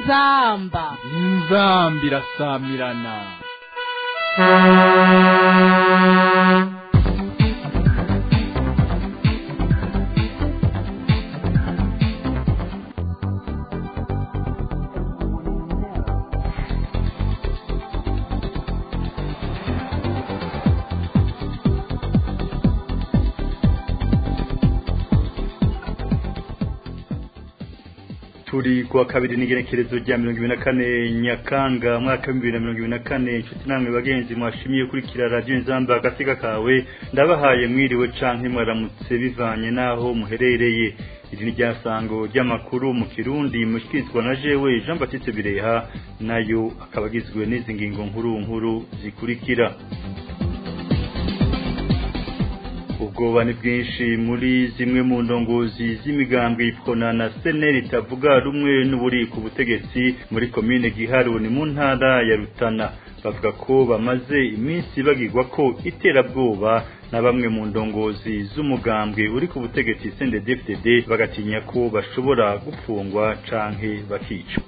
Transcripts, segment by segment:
inzamba inzamba irasamirana turi kuwa kabiri n'igenekerezo rya mirongo ibiri na kane nyakanga mwaka w'ibihumbi bibiri na mirongo ibiri na kane inshuti namwe bagenzi mwashimiye kurikira radiyo nzamba agasiga kawe ndabahaye mwiriwe canke mwaramutse bivanye n'aho muherereye iri ni ryasango ry'amakuru mu kirundi mushyikirizwa na jewe jean batiste bireha nayo akaba agizwe n'izi ngingo nkuru nkuru zikurikira ubwoba ni bwinshi muri zimwe mu ndongozi z'imigambwe ipfona na seneri itavuga rumwe n'uburi ku butegetsi muri komine giharu ni mu ntara ya rutana bavuga ko bamaze iminsi bagirwa ko iterabwoba na bamwe mu ndongozi z'umugambwe uri ku butegetsi CNDD-FDD bagatinya ko bashobora gupfungwa canke bakicwa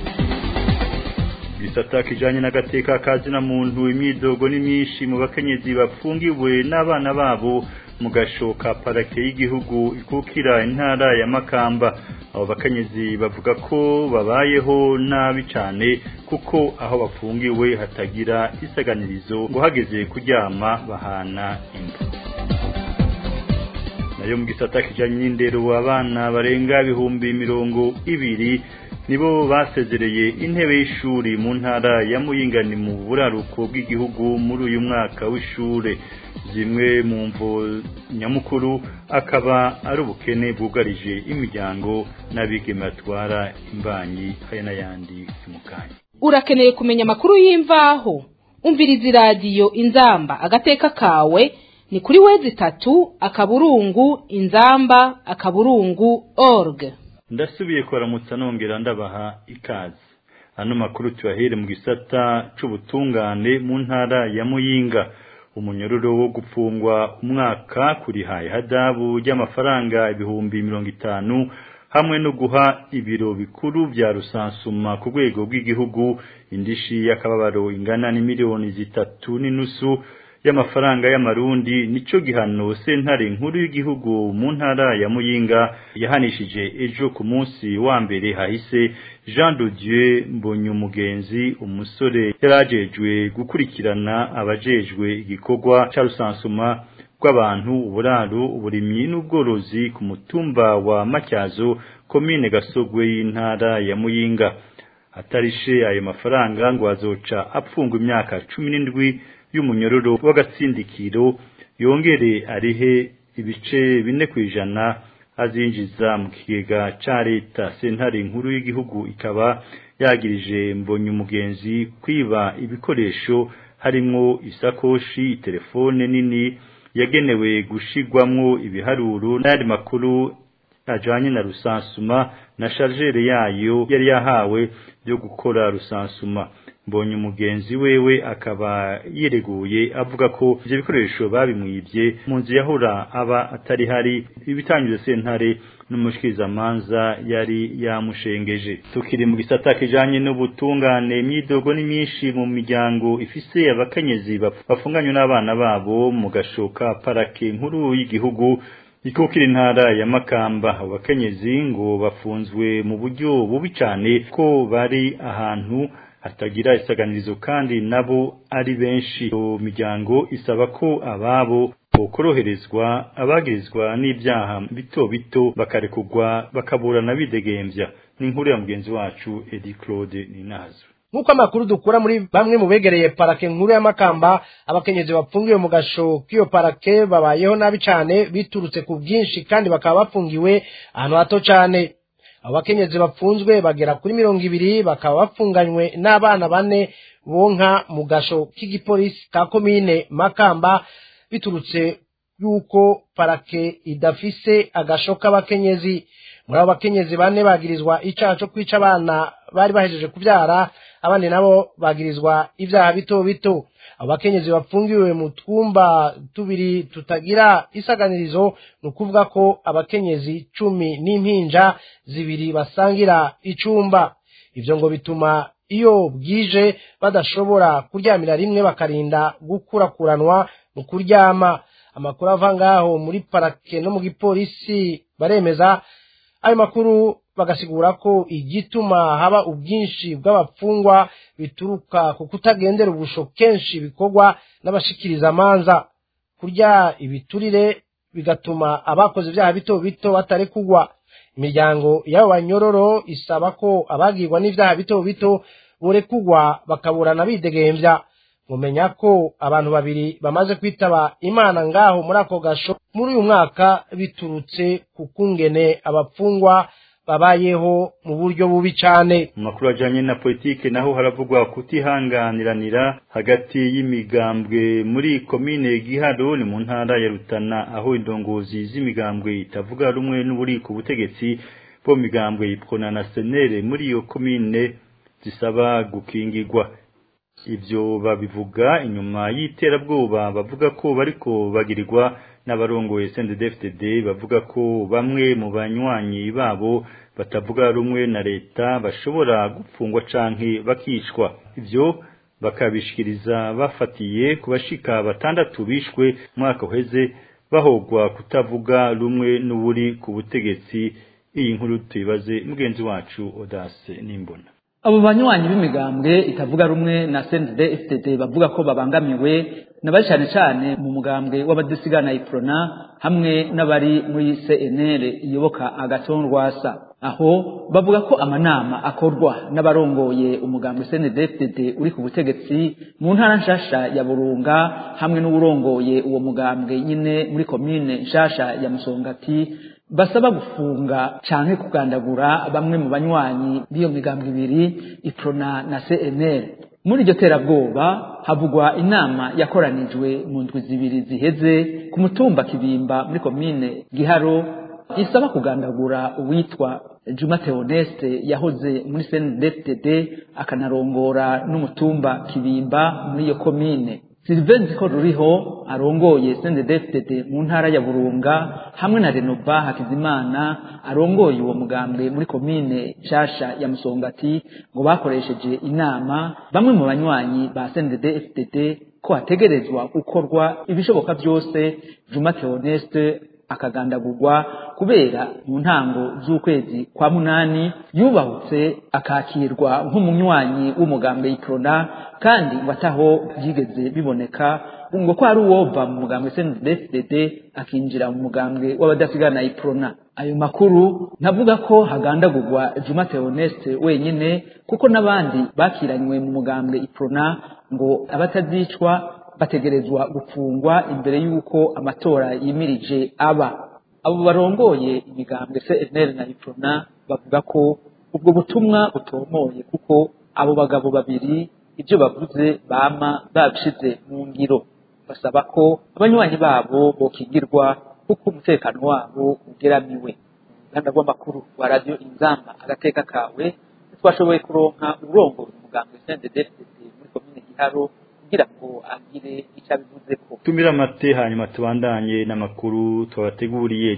gisata kijanye n'agateka kazina muntu imyidogo ni myinshi mu bakenyezi bafungiwe n'abana babo mu gashoka parake y'igihugu ikukira intara ya Makamba abo bakenyezi bavuga ko babayeho nabi cyane kuko aho bafungiwe hatagira isaganirizo ngo hageze kuryama bahana imbu nayo mu gisata kijanye n'indero abana barenga ibihumbi mirongo ibiri nibo basezereye intebe y'ishuri mu ntara ya Muyingani mu buraruko bw'igihugu muri uyu mwaka w'ishure zimwe mu mvo nyamukuru akaba ari ubukene bwugarije imiryango n'abigeme batwara imbanyi hari n'ayandi mu kanya urakeneye kumenya amakuru y'imvaho umviriza iradiyo inzamba agateka kawe ni kuri wezi itatu akaburungu inzamba akaburungu org ndasubiye kuramutsa nongera ndabaha ikaze ano makuru tuyahere mu gisata c'ubutungane mu ntara ya Muyinga umunyororo wo gupfungwa umwaka kuri haye hadabu ry'amafaranga ibihumbi mirongo itanu hamwe no guha ibiro bikuru vya rusansuma ku rwego rw'igihugu indishi y'akababaro ingana n'imiliyoni zitatu n'inusu y'amafaranga y'amarundi nico gihano sentare nkuru y'igihugu mu ntara ya Muyinga yahanishije ejo ku munsi wa mbere hahise Jean de Dieu Mbonyumugenzi umusore yarajejwe gukurikirana abajejwe igikorwa ca rusansuma rw'abantu uburaro uburimyi n'ubworozi ku mutumba wa Matyazo komine Gasogwe y'intara ya Muyinga atarishe ayo mafaranga ngo azoca apfungwa imyaka cumi n'indwi y'umunyororo w'agatsindikiro yongere arihe ibice bine ku ijana azinjiza mu kigega ca leta sentare nkuru y'igihugu ikaba yagirije mbonye umugenzi kwiba ibikoresho harimwo isakoshi telefone nini yagenewe gushigwamwo ibiharuro n'ayandi makuru ajanye na rusansuma na chargere yayo yari yahawe byo gukora rusansuma mbonye umugenzi wewe akaba yireguye avuga ko ivyo bikoresho babimwibye mu nzu yahora aba atari hari ibitanyuze sentare n'umushikirizamanza yari yamushengeje tukiri mu gisata kijanye n'ubutungane imyidogo ni myinshi mu miryango ifise abakenyezi bafunganywe n'abana babo mu gashoka parake nkuru y'igihugu ikukira intara ya Makamba abakenyezi ngo bafunzwe mu buryo bubi cyane ko bari ahantu hatagira isaganirizo kandi nabo ari benshi iyo miryango isaba ko ababo bokoroherezwa abagirizwa n'ibyaha bito bito bakarekugwa bakaburana bidegembya ni inkuru ya mugenzi wacu Edi Claude Ninazo nk'uko amakuru dukura muri bamwe mu begereye parake nkuru ya Makamba abakenyezi bafungiwe mu gasho k'iyo parake babayeho nabi cyane biturutse ku bwinshi kandi bakaba bafungiwe ahantu hato cyane abo bakenyezi bapfunzwe bagera kuri mirongo ibiri bakaba bafunganywe n'abana bane bonka mu gasho k'igipolisi ka komine Makamba biturutse yuko parake idafise agasho k'abakenyezi muri abo bakenyezi bane bagirizwa icyaha cyo kwica abana bari bahejeje kubyara abandi nabo bagirizwa ibyaha bito bito abo bakenyezi bafungiwe mu twumba tubiri tutagira isaganirizo ni ukuvuga ko abakenyezi cumi n'impinja zibiri basangira icumba ivyo ngo bituma iyo bwije badashobora kuryamira rimwe bakarinda gukurakuranwa mu kuryama amakuru ava ngaho muri parake no mu gipolisi baremeza ayo makuru bagasigura ko igituma haba ubwinshi bw'abapfungwa bituruka ku kutagendera ubusho kenshi bikorwa n'abashikiriza amanza kurya ibiturire bigatuma abakoze ibyaha bito bito batarekugwa imiryango y'abo banyororo isaba ko abagirwa n'ibyaha bito bito borekugwa bakaburana bidegembya mumenya ko abantu babiri bamaze kwitaba imana ngaho muri ako gasho muri uyu mwaka biturutse ku kungene abapfungwa babayeho mu buryo bubi cyane mu makuru ajyanye na politike naho haravugwa kutihanganiranira hagati y'imigambwe muri komine giharo ni mu ntara ya rutana aho indongozi z'imigambwe itavuga rumwe n'uburi ku butegetsi bo migambwe yipfona na senere muri iyo komine zisaba gukingirwa ibyo babivuga inyuma y'iterabwoba bavuga ko bariko bagirirwa n'abarongoye CNDD-FDD bavuga ko bamwe mu banywanyi babo batavuga rumwe na leta bashobora gupfungwa canke bakicwa ivyo bakabishikiriza bafatiye ku bashika batandatu bishwe mwaka uheze bahogwa kutavuga rumwe n'uburi ku butegetsi iyi nkuru tuyibaze mugenzi wacu Odase Nimbona abo banywanyi b'imigambwe itavuga rumwe na CNDD FDD bavuga ko babangamiwe nabari cyane cyane mu mugambwe w'abadasigana iprona hamwe n'abari muri CNL iyoboka agaton rwasa aho bavuga ko amanama akorwa n'abarongoye umugambwe CNDD FDD uri ku butegetsi mu ntara nshasha ya Burunga hamwe n'uburongoye uwo mugambwe nyine muri commune nshasha ya Musongati basaba gufunga canke kugandagura bamwe mu banywanyi b'iyo migambwe ibiri iprona na CNL muri iryo terabwoba havugwa inama yakoranijwe mu ndwi zibiri ziheze ku mutumba kibimba muri komine giharo isaba kugandagura uwitwa Juma Theoneste yahoze muri CNDD akanarongora n'umutumba kibimba muri iyo komine Sylvain ko ruriho arongoye CNDD-FDD mu ntara ya Burunga hamwe na Renova Hakizimana arongoye uwo mugambwe muri komine Shasha ya Musongati ngo bakoresheje inama bamwe mu banywanyi ba CNDD-FDD ko hategerezwa gukorwa ibishoboka byose Juma Theoneste akagandagurwa kubera mu ntango z'ukwezi kwa munani yubahutse akakirwa nk'umunywanyi w'umugambwe iprona kandi ngo ataho byigeze biboneka ngo ko ari uwova mu mugambwe CNDD-FDD akinjira mu mugambwe w'abadasigana iprona ayo makuru ntavuga ko hagandagurwa Juma Theoneste wenyine kuko n'abandi bakiranywe mu mugambwe iprona ngo abatazicwa bategerezwa gufungwa imbere y'uko amatora yimirije aba abo barongoye imigambwe CNL na Iprona bavuga ko ubwo butumwa butomoye kuko abo bagabo babiri ibyo bavuze bama babishize mu ngiro basaba ko abanywanyi babo bokingirwa kuko umutekano wabo ugeramiwe uruganda rw'amakuru rwa radiyo inzamba agateka kawe twashoboye kuronka urongoye umugambwe CNDD-FDD muri komine Giharo kugira ngo agire icyo abivuze ko tumira amate hanyuma tubandanye n'amakuru twabateguriye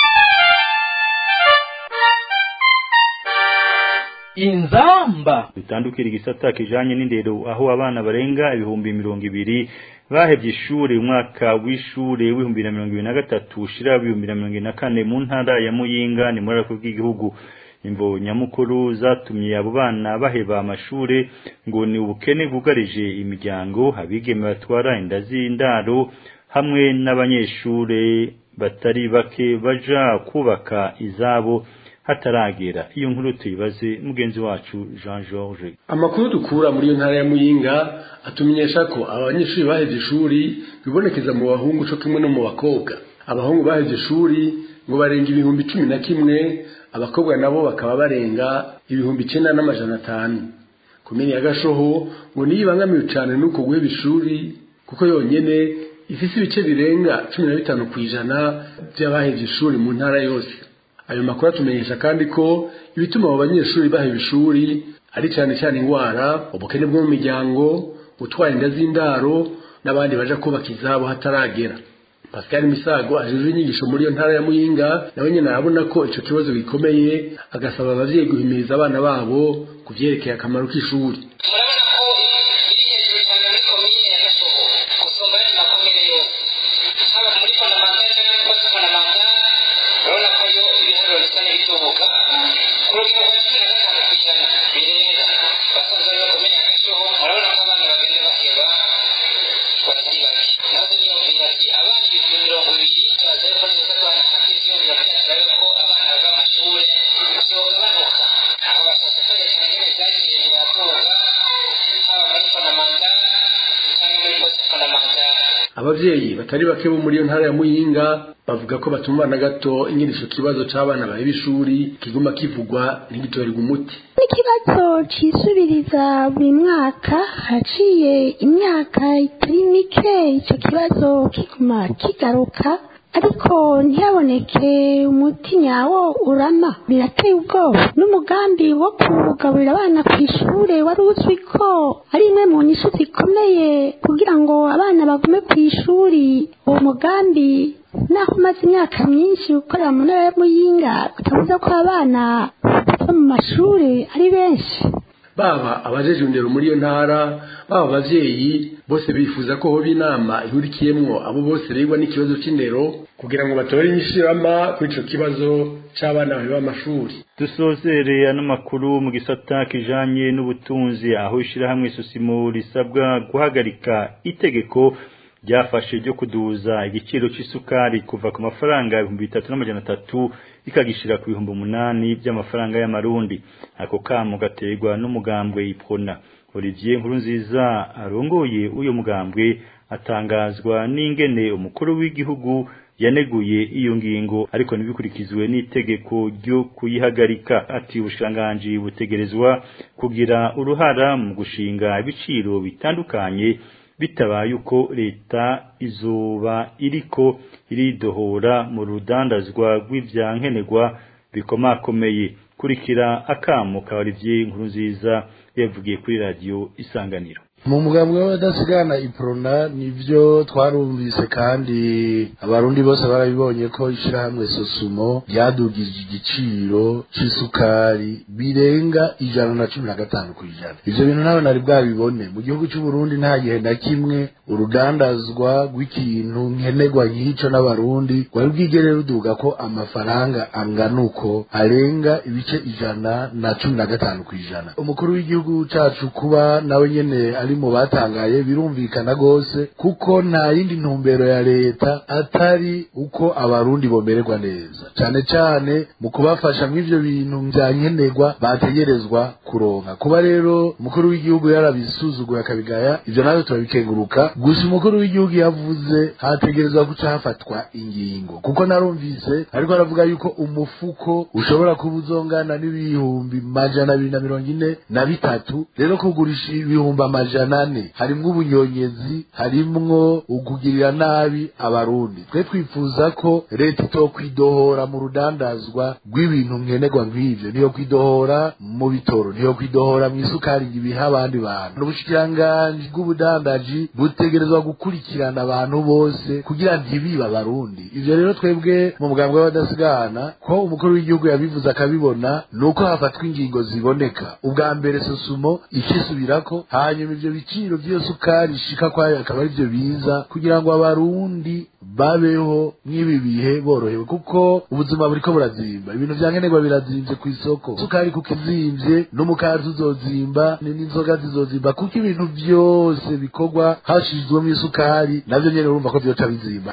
inzamba bitandukira igisata kijanye n'indero aho abana barenga ibihumbi mirongo ibiri bahevye ishure umwaka w'ishure w'ibihumbi bibiri na mirongo ibiri na gatatu ushira ibihumbi bibiri na mirongo ibiri na kane mu ntara ya muyinga ni muri ako bw'igihugu imvo nyamukuru zatumye abo bana baheba amashure ngo ni ubukene bwugarije imiryango abigeme batwara inda z'indaro hamwe n'abanyeshure batari bake baja kubaka izabo hataragera iyo nkuru tuyibaze mugenzi wacu Jean Georges amakuru dukura muri iyo ntara ya muyinga atumenyesha ko abanyeshuri baheze ishuri bibonekeza mu bahungu co kimwe no mu bakobwa abahungu baheze ishuri ngo barenga ibihumbi cumi na kimwe abakobwa nabo bakaba barenga ibihumbi icenda n'amajana atanu komini ya gashoho ngo niyo ibangamiwe cane n'uko guheba ishuri kuko yonyene ifise ibice birenga cumi na bitanu kw'ijana vy'abahevye ishuri mu ntara yose ayo makuru atumenyesha kandi ko ibituma abo banyeshuri baheba ishuri ari cane cane ingwara ubukene bwo mu miryango gutwara inda z'indaro n'abandi baja kubaka izabo hataragera Pascal Misago ajejwe inyigisho muri iyo ntara ya Muyinga nawe nyene arabona ko ico kibazo gikomeye agasaba abavyeyi guhimiriza abana babo ku vyerekeye akamaro k'ishuri murabona ko biri hejuru cyane muri komine ya gashobo gusumba ayandi makomine yose haba muri fondamentale cyangwa muri poste fondamentale urabona ko yo ibiharuro bisa n'ibitubuka ku rugero rwa cumi na gatanu ku ijana birenga basanzwe aribo komine ya gashobo murabona ko abana bagenda baheba batari bake nahoze niyumvira ati abana ibihumbi mirongo ibiri tubaza yuko neza abana hakiri yumvira byasaba yuko abana bava amashuri vyogabanuka aho basasakaye cyane ingene vyagiye biraduga haba muri fondamentale cyangwa muri poste fondamentale abavyeyi batari bake bo muri iyo ntara ya muyinga bavuga ko batumva na gato ingene ico kibazo c'abana baheba ishuri kiguma kivugwa ntigitorerwe umuti n'ikibazo cisubiriza buri mwaka haciye imyaka itari mike icyo kibazo kiguma kigaruka ariko ntiyaboneke umuti nyawo urama birateye ubwoba n'umugambi wo kugaburira abana ku ishure wari uzwi ko ari imwe mu nyishu zikomeye kugira ngo abana bagume ku ishuri uwo mugambi naho umaze imyaka myinshi ukorera mu ntara ya muyinga utavuze ko abana bava mu mashuri ari benshi baba abajeje indero muri iyo ntara baba abavyeyi bose bifuza ko hoba inama ihurikiyemwo abo bose bigwa n'ikibazo c'indero kugira ngo batore inyishirama kuri ico kibazo c'abana baheba amashuri dusozereye ano makuru mu gisata kijanye n'ubutunzi aho ishirahamwe susimo risabwa guhagarika itegeko ryafashe ryo kuduza igiciro c'isukari kuva ku mafaranga ibihumbi bitatu n'amajana atatu ikagishira ku bihumbi umunani by'amafaranga y'amarundi ako kamo gaterwa n'umugambwe ipona Olivier Nkurunziza arongoye uyo mugambwe atangazwa n'ingene umukuru w'igihugu yaneguye iyo ngingo ariko ntibikurikizwe n'itegeko ryo kuyihagarika ati ubushiranganji butegerezwa kugira uruhara mu gushinga ibiciro bitandukanye bitabaye uko leta izuba iriko iridohora mu rudandazwa rw'ivyankenerwa bikomakomeye kurikira akamo ka Olivier Nkurunziza yavugiye kuri radio isanganiro mu mugambi w'abadasigana iprona nivyo twarumvise kandi abarundi bose barabibonye ko ishirahamwe sosumo ryadugije igiciro c'isukari birenga ijana na cumi na gatanu kw'ijana ivyo bintu nawe nari bwabibone mu gihugu c'uburundi nta gihe na kimwe urudandazwa rw'ikintu nkenerwa nk'ico n'abarundi rwari bwigere ruduga ko amafaranga angana uko arenga ibice ijana na cumi na gatanu kw'ijana umukuru w'igihugu cacu kuba nawe nyene ari mu batangaye birumvikana gose kuko nta yindi ntumbero ya leta atari uko abarundi bomererwa neza cane cane mu kubafasha mw'ivyo bintu vya nkenerwa bategerezwa kuronka kuba rero umukuru w'igihugu yarabisuzuguye akabigaya ivyo navyo turabikenguruka gusa umukuru w'igihugu yavuze hategerezwa guca hafatwa ingingo kuko narumvise ariko aravuga yuko umufuko ushobora kuba uzongana n'ibihumbi majana abiri na mirongo ine na bitatu rero kugurisha ibihumbi amajana ane harimwo ubunyonyezi harimwo ukugirira nabi abarundi twe twifuza ko leta itokwidohora mu rudandazwa rw'ibintu nkenerwa nk'ivyo niyo kwidohora mu bitoro niyo kwidohora mu isukari ngo ibiha abandi bantu n'ubushikiranganji bw'ubudandaji butegerezwa gukurikirana abantu bose kugira ntibibe abarundi ivyo rero twebwe mu mugambi w'abadasigana ko umukuru w'igihugu yabivuze akabibona ni uko hafatwa ingingo ziboneka ubwa mbere sosumo ikisubirako hanyuma ivyo biciro vy'iyo sukari ishika kwayo akaba arivyo biza kugira ngo abarundi babeho mw'ibi bihe borohewe kuko ubuzima buriko burazimba ibintu vya nkenerwa birazimvye kw'isoko sukari kuko izimvye n'umukazi uzozimba n'inzoga zizozimba kuko ibintu vyose bikorwa hashizwemo isukari navyo nyene urumva ko vyoca bizimba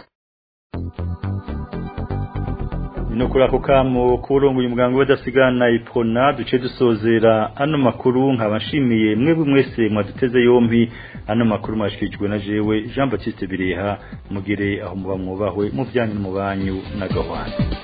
no kuri ako kamo kurongoye umuganga w'adasigana ipona duce dusozera ano makuru nkaba nshimiye mwebwe mwese mwaduteze yompi ano makuru mwashikirijwe na jewe Jean Baptiste Bireha mugire aho muba mwubahwe mu byanyu mu banyu na gahwana